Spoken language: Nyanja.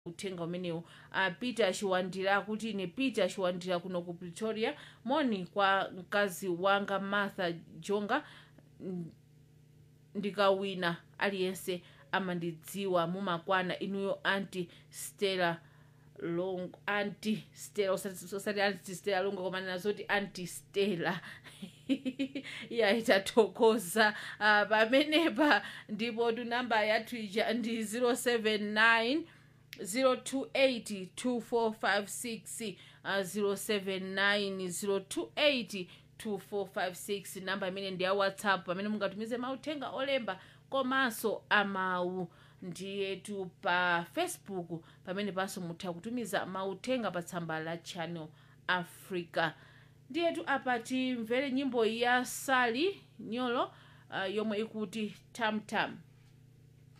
uthenga umenewu uh, peter chiwandira akuti ine peter chiwandira kuno ku pretoria moni kwa mkazi wanga martha jonga n- ndikawina aliyense amandidziwa mumakwana inuyo anti stella long anti stella usati usati anti stella longa koma nazoti anti stella iya itathokoza uh, pamenepa ndipo tunamba yathu ija ndi 079 028 2456 uh, 079 028 namba imene ndi ya whatsapp pamene mungatumize mauthenga olemba komanso amawu ndiyetu pa facebook pamene panso mutha kutumiza mauthenga pa tsamba la channel africa ndiyetu apa timvere nyimbo ya sali nyolo uh, yomwe ikuti tamtam